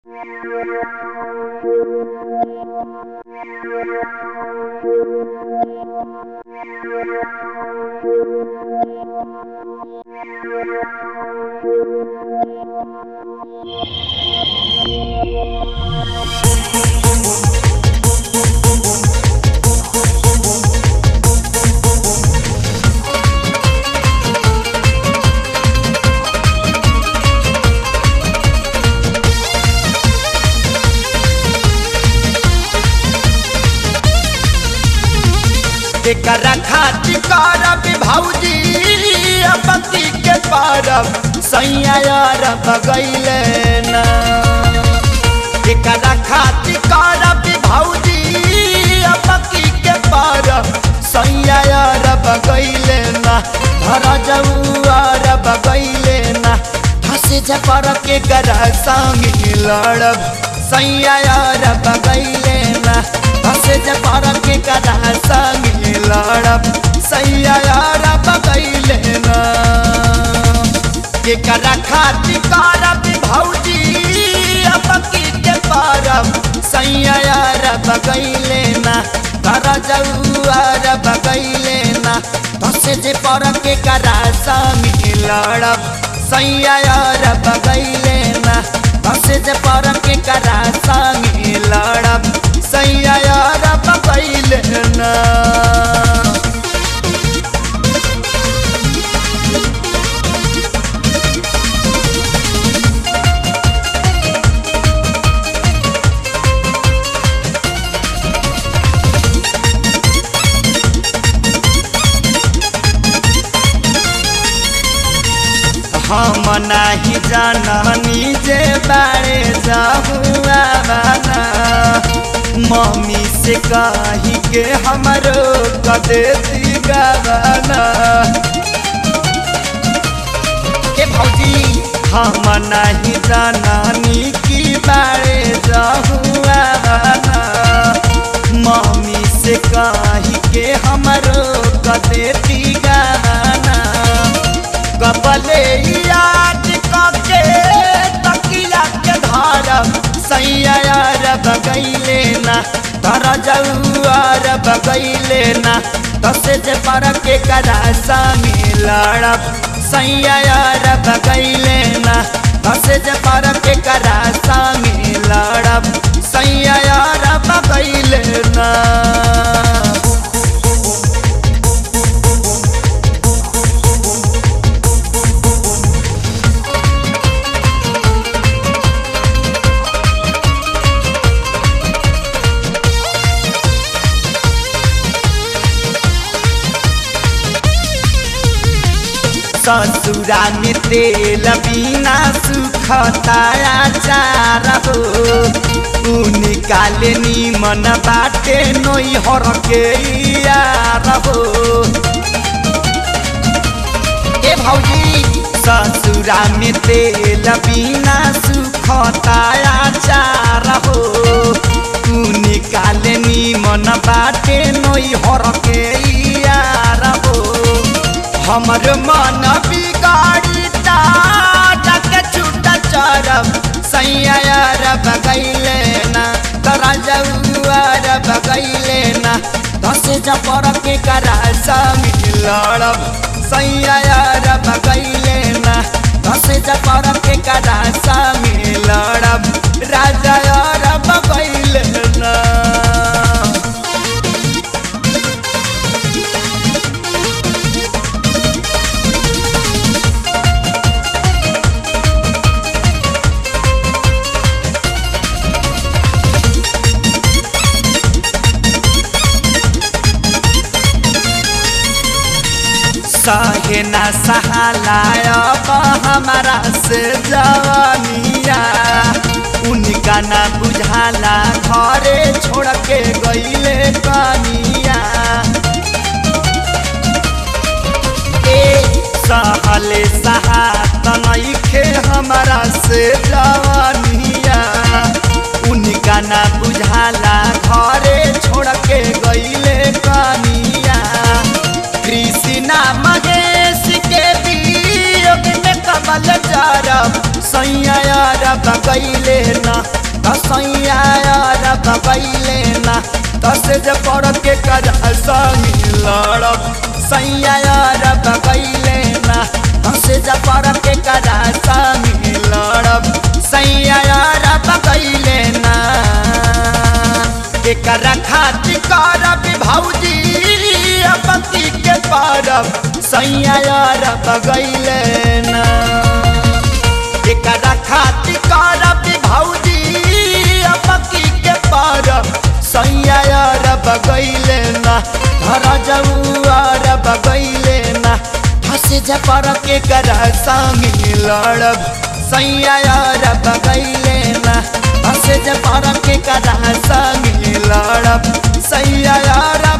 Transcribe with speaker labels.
Speaker 1: एकरा खातिर करब भौजी पति के परब सैया यार बगैले ना एकरा खातिर करब भौजी पति के परब सैया यार बगैले ना धर जौआर बगैले ना हंस पर के गरा संग लड़ब सैया यार बगैले ना हंस पर के गरा संग लड़ब सैया यार बगैले ना केकरा खातिर करब भौजी पकी के परब सैया यार बगैले ना कर जौआर बगैले ना धस जे पर के करा संग लड़ब सैया यार बगैले ना धस जे पर के करा संग लड़ब सैया यार बगैले ना हम नाही जाननी जे बारे जाहुआ बाना मम्मी से कही के हमरो कदे गाना के भौजी हम नहीं जाननी की बारे जाहुआ बाना मम्मी से कही के हमरो कदे गाना कपले याद कके तकिया के धारब सैया यार बगैले ना धर जौआर बगैले ना दस जे पर के करा सामी लड़ब सैया यार बगैले ना दस जे पर के करा सामी लड़ब सैया यार बगैले ना ससुरा में तेल बिना सुखताया चार हो निकाले नीमन बाटे नई हर के यार हो ए भौजी ससुरा में तेल बिना सुखताया चार हो निकाले नीमन बाटे नई हर के यार हो हमर मन बिगाड़ी के छूट चरब सैया यार बगैले ना तरा जौआर बगैले ना दस जपर के करा समी लड़ब सैया यार बगैले ना दस जपर के करा समी लड़ब राजा यार बगैले ना सहे न सहालाय हमारा से जवानिया उनका न बुझाला घरे छोड़ के गईले कनिया सहले सहात नइखे हमारा से जवानिया उनका न बुझाला घरे छोड़ के गईले कनिया कृष्णा महेश के वियोग में कमल जारब सैया यार बगैले ना हंसे जे पर के करा संगी लड़ब सैया यार बगैले ना हंसे जे पर के करा संगी लड़ब सैया यार बगैले ना एकरा खातिर करब भौजी पति के पारब सैया यार बगैले ना एकरा खातिर करब भौजी पति के पारब सैया यार बगैले ना घर जऊआर बगैले ना हंसे जपर के करा संगी लड़ब सैया यार बगैले ना हंसे जपर के करा संगी लड़ब सैया यार